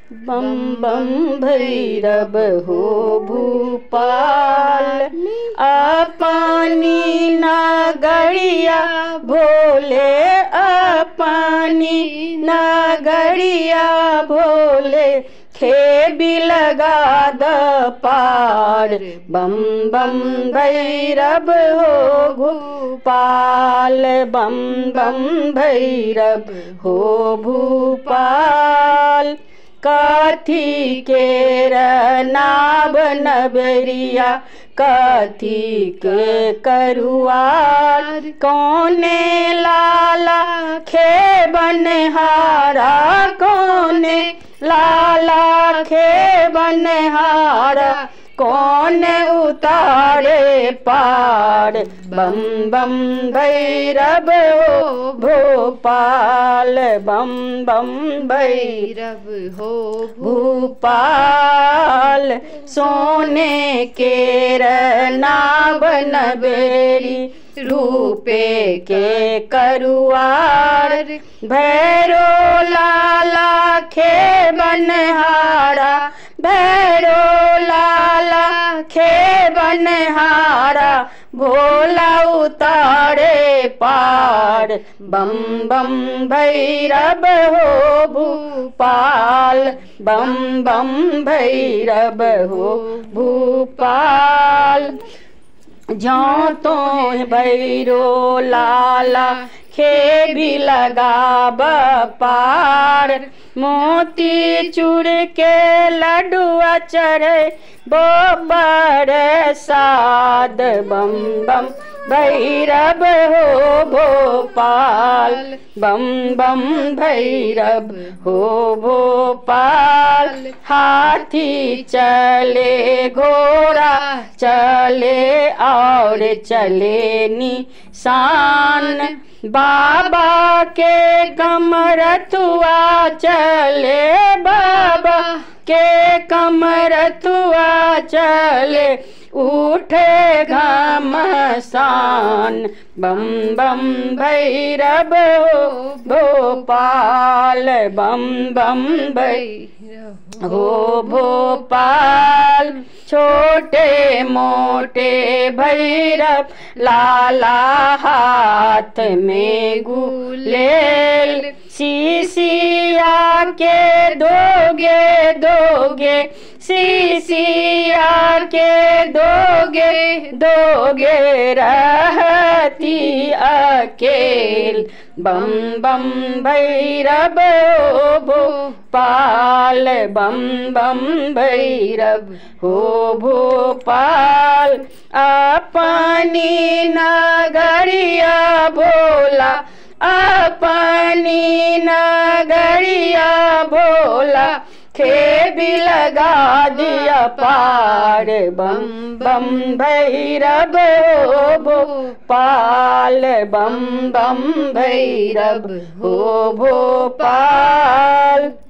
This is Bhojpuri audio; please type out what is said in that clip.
बम बम भैरव हो भूपाल अपनी नगरिया भोले अपनी नगरिया भोले खेबी लगा द पार बम बम भैरव हो भूपाल बम बम भैरव हो भूपाल कथी के नाव नबरिया कथी के करुआर कौने लाला खे बनहारा कौने लाला खे बनहारा कौन उतारे पार बम बम भैरव हो भोपाल बम बम भैरव भैरव हो भूपाल सोने के नाव नबेरी रूपे के करुआर भैरो लाला खे बनहारा भैरो लाला खे बनहारा भोला उतारे पार बम बम भैरव हो भूपाल बम बम भैरव हो भूपाल जो तो भैरो लाला खे भी लगाब पार मोती चूड़ के लड्डुआ चढ़े बो बड़ साद बम बम भैरव हो भोपाल बम बम भैरव हो भोपाल हाथी चले घोड़ा चले और चले निशान बाबा के कमरथुआ चले बाबा के कमरथुआ चले उठे घमसान बम बम भैरव हो भोपाल बम बम भैरव भैरव हो भोपाल छोटे मोटे भैरव लाला हाथ में गुलेल सीसिया के दोगे दोगे सीसिया के दोगे दोगे रहती अकेल बम बम भैरव हो भोपाल बम बम भैरव हो भोपाल अपनी नगरिया भोला अपनी नगरिया भोला खे भी लगा दिया पार बम बम भैरव हो भोपाल बम बम भैरव हो भोपाल